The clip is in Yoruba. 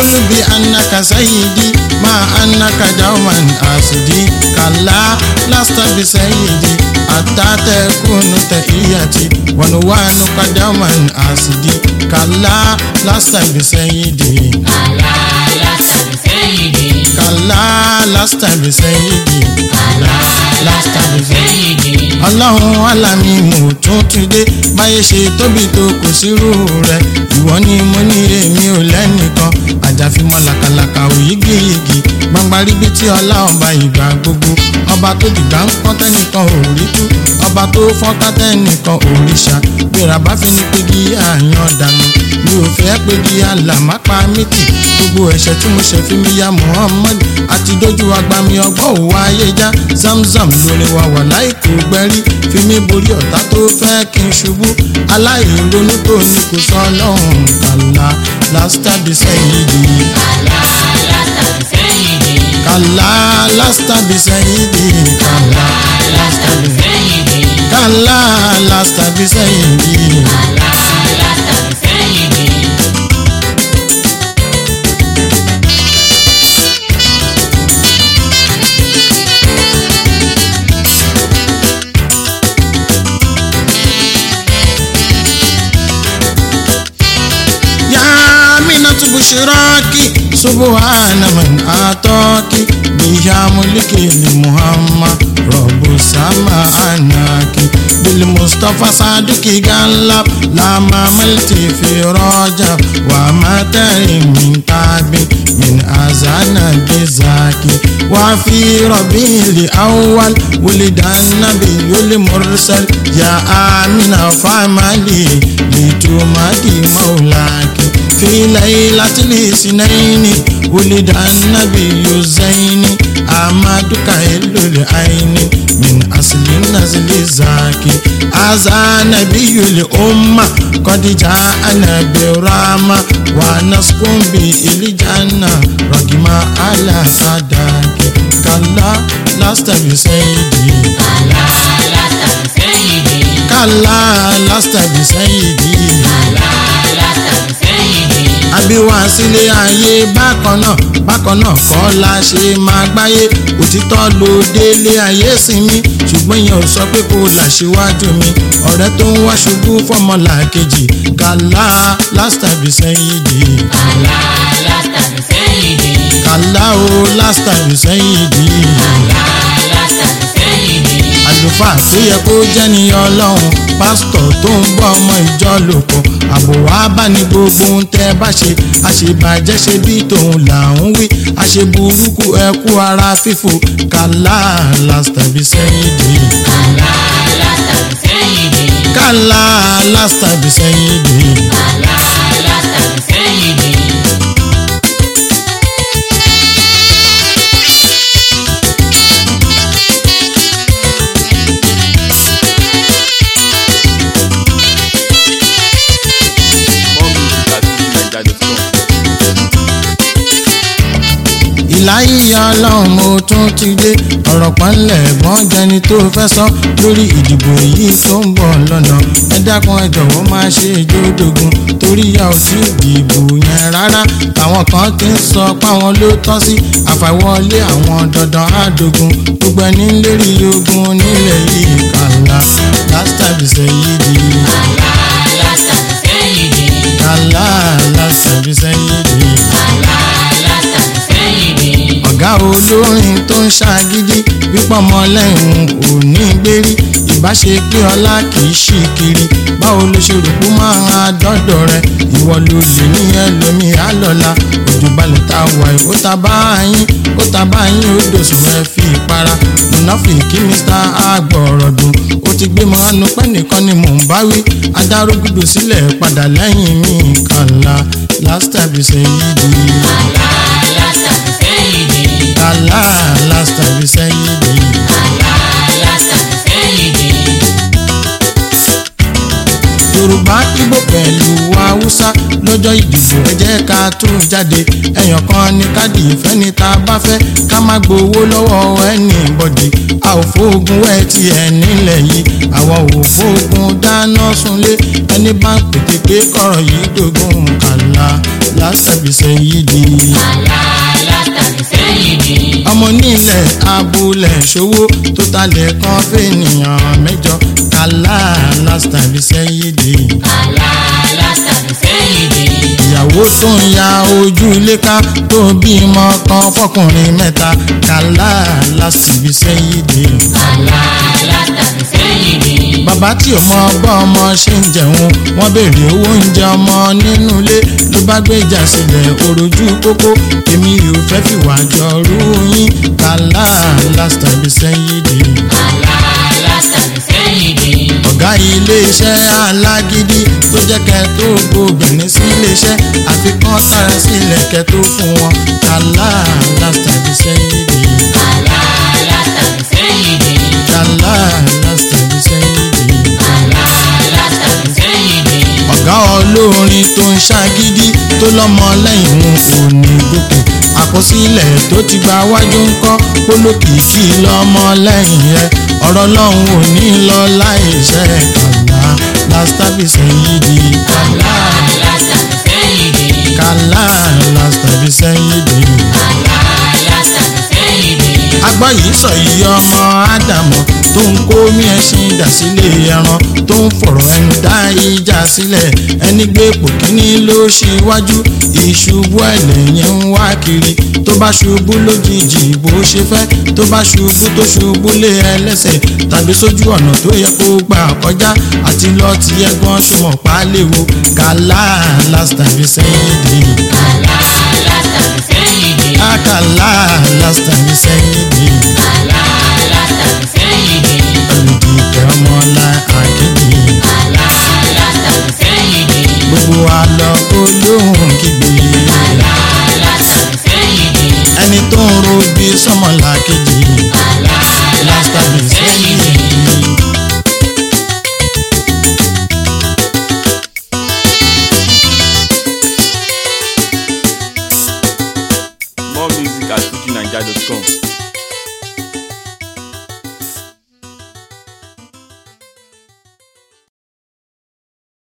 kúlù bí anaka sayidi máa anaka dauman asidi kàlá lásìtà bí sayidi àtàtẹ̀ kúnnù tẹ̀ iyàtì wọn wà nùkà dauman asidi kàlá lásìtà bí sayidi Kàlá lásàbí sẹ́yìndì. kàlá lásìtà bí sayidi Kàlá lásàbí sẹ́yìndì. ọlọ́run alámi mò tún ti dé báyé ṣe tóbi tó kò sírú rẹ̀ ìwọ ni mo ní èmi ò lẹ́nìkan àjàfimọ́ làkàlàkà òyígíyigì gbangba ríbi tí ọlá ọba ìgbà gbogbo ọba tó dìgbà ń pọ́n tẹ́nìkan ò rí tú ọba tó fọ́nká tẹ́nìkan ò rí ṣá gbéra bá fi ní pegi àyàn dànù mi ò fẹ́ pegi àlàmápa mítì gbogbo ẹ̀ṣẹ̀ tí mo ṣe fi mi ya Muhammad àti dójú agbami ọgbọ́n òwò ayé já zamzam lórí wa wà láìkó gbẹ́rí fi mí borí ọ̀tá tó fẹ́ kí n ṣubú aláìronú tó ní kò sọ ọlọ́run kàlá lásìtàbí sẹ́yìn dì Kàlá lásàbí sẹ́yìndì. kàlá lásìtàbí sẹ́yìn dì kàlá Lásàbí sẹ́yìndì. kàlá lásìtàbí sẹ́yìn dì. Kàlá lásàbí sẹ́yìndì. يا منة بشراك سبحان من أعطاك بها ملك لمحمد رب السماء أناك بالمصطفى صادق قلب لما ملت في رجب وما تري من تعب من أذان بزاكي وفي ربيع الأول ولد النبي المرسل يا آمنة فاملي لتمادي مولاك في ليلة الاثنين ولد النبي الزين أمادك إلو العين من أصل النزل زاكي هذا نبي الأمة قد جاءنا برامة ونسكن به الجنة رقم على صداك كلا لست بسيدي Kàlá lásàbí sẹ́yìndì. كلا لست بسيدي Kàlá lásàbí sẹ́yìndì. àbíwá sílé ayé bákan náà bákan náà kọ́ la ṣe máa gbáyé òtítọ́ ló délé ayé sinmi ṣùgbọ́n ìyẹn ò sọ pé kó là ṣíwájú mi ọ̀rẹ́ tó ń wá ṣubú fọ́mọlà kejì kàlá lásìtàbí sẹ́yìn dì Kàlá lásàbí sẹ́yìndì. kàlá o lásìtàbí sẹ́yìn dì Kàlá lásàbí sẹ́yìndì. àlùfáà tó yẹ kó jẹ́ ní ọlọ́run pásítọ̀ tó ń bọ́ ọmọ ìjọ lò pọ̀ àbò wá bá ní gbogbo ohun tẹ́ bá ṣe àṣebàjẹ́ ṣe bí tòun là ń wí àṣeburúkú ẹkú ara fífò kàlá lásìtàbí sẹ́yìn dì Kàlá lásàbí sẹ́yìndì. kàlá lásìtàbí sẹ́yìn dì. Kàlá lásàbí sẹ́yìndì. More music at fujininja.com. ìláyé ọlọ́run mo tún ti dé ọ̀rọ̀ pọ́nlẹ̀ gbọ́n jẹni tó fẹ́ sọ lórí ìdìbò yìí tó ń bọ̀ lọ́nà ẹ dákun ẹ jọ̀wọ́ máa ṣe ìjódogun torí a ò tí ì dìbò yẹn rárá táwọn kan ti ń sọ páwọn ló tọ́ sí àfàwọlé àwọn dandan àdógún gbogbo ẹni ń lérí ogun nílẹ̀ yìí kàlá lásìtàbí sẹ́yìn di Kàlá lásàbí sẹ́yìndì. kàlá lásìtàbí sẹ́yìn di. Kàlá lásàbí sẹ́yìndì. ọ̀gá olórin tó ń ṣàgídí wípọ̀ ọmọlẹ́yìn kò ní gbérí ìbáṣe pé ọlá kì í ṣì kiri báwo ló ṣe rò pé máa dọ́dọ̀ rẹ ìwọ ló lè ní ẹlòmí àlọ́la òjò balẹ̀ tá a wà yìí ó ta bá yín ó ta bá yín ó dòsùn ẹ fi ìpara mùnáfìkì mr agbọ̀rọ̀dùn ó ti gbé mọ́nú pẹ́ nìkan ni mò ń bá wí adárógúdù sílẹ̀ padà lẹ́yìn mi kànlá last time you say yìí di. Kàlá lásàbí sẹ́yìndì. kàlá last time you say yìí di. Kàlá lásàbí sẹ́yìndì. yorùbá ibo pẹ̀lú haúsá lọ́jọ́ ìdìbò ẹ jẹ́ ká tún jáde ẹ̀yàn kan ní káàdì ìfẹ́ ní ta bá fẹ́ ká má gbowó lọ́wọ́ anybody a ò fóògùn wẹ̀ tí ẹ nílẹ̀ yìí àwa ò fóògùn dáná sunlé ẹni bá ń pètè pé kọ̀rọ̀ yìí dógún kàlá lásàbísẹ́ yìí di. alálàtàbí sẹ́yìndì ọmọ nílẹ̀ abúlé ṣòwò tó talẹ̀ kan fẹ́nìyàn mẹ́jọ kàlá lásàbísẹ́ yìí di. alálàtàbí sẹ́yìndì ìyàwó tó ń ya ojú ilé ká tó bímọ kan fọkùnrin mẹ́ta kàlá lásàbísẹ́ yìí di. alálàtàbí sẹ́yìndì bàbá tí ò mọ bá ọmọ ṣe ń jẹun wọ́n béèrè owó oúnjẹ ọmọ nínú ilé ló bá gbé ìjà sílẹ̀ òròjú kókó èmi ò fẹ́ fìwà jọ rú yín kàlá lásìtàbí sẹ́yìn dé. alálàtàbí sẹ́yìndì ọ̀gá iléeṣẹ́ alágídí tó jẹ́ kẹ́ tó gbóbìnrin sí iléeṣẹ́ àfikún sára sílẹ̀ kẹ́ tó fún wọn kàlá lásìtàbí sẹ́yìn dé. alálàtàbí sẹ́yìndì kàlá lásìtàbí sẹ́yìn dé. alálàtàbí sẹ́yìndì ọ̀gá olórin tó ń ṣàgídí tó lọ́mọ lẹ́yìn òun ò ní gòkè àkọsílẹ̀ tó ti gba wájú ń kọ́ pólókìkí lọ́mọ lẹ́yìn ẹ̀ ọ̀rọ̀ lọ́hùn ò ní lọ láìṣẹ́ kàlá lásìtàbísẹ̀ yìí di kàlá alálàtàbí sẹ́yìndì kàlá lásìtàbísẹ̀ yìí di. alálàtàbí sẹ́yìndì agbọ́ yìí sọ yìí ọmọ ádámọ̀ tó ń kó mí ẹṣin dà sílé ẹran tó ń fọ̀rọ̀ ẹnu dá ìjà sílẹ̀ ẹni gbé ipò kíní ló ṣíwájú ìṣubú ẹlẹ́yìn ń wá kiri tó bá ṣubú lójijì bó ṣe fẹ́ tó bá ṣubú tó ṣubú lé ẹlẹ́sẹ̀ tàbí sójú ọ̀nà tó yẹ kó gbà kọjá àti lọ ti ẹgbọ́n tó mọ̀ pa léwu kàlá lásìtàbí sẹ́yìn dé alálàtàbí sẹ́yìndì àkàlà lásìtàbí sẹ́yìn dé. alálàtàbí sẹ́yìndì olùdíje ọmọlá àkéde alálàtàbí sẹ́yìndì gbogbo àlọ́ olóhùn kígbe alálàtàbí sẹ́yìndì ẹni tó ń ro bí sọmọlá kejì alálàtàbí lásìtàbí sẹ́yìndì. sẹ́yìn. More music at FujiNiger.com.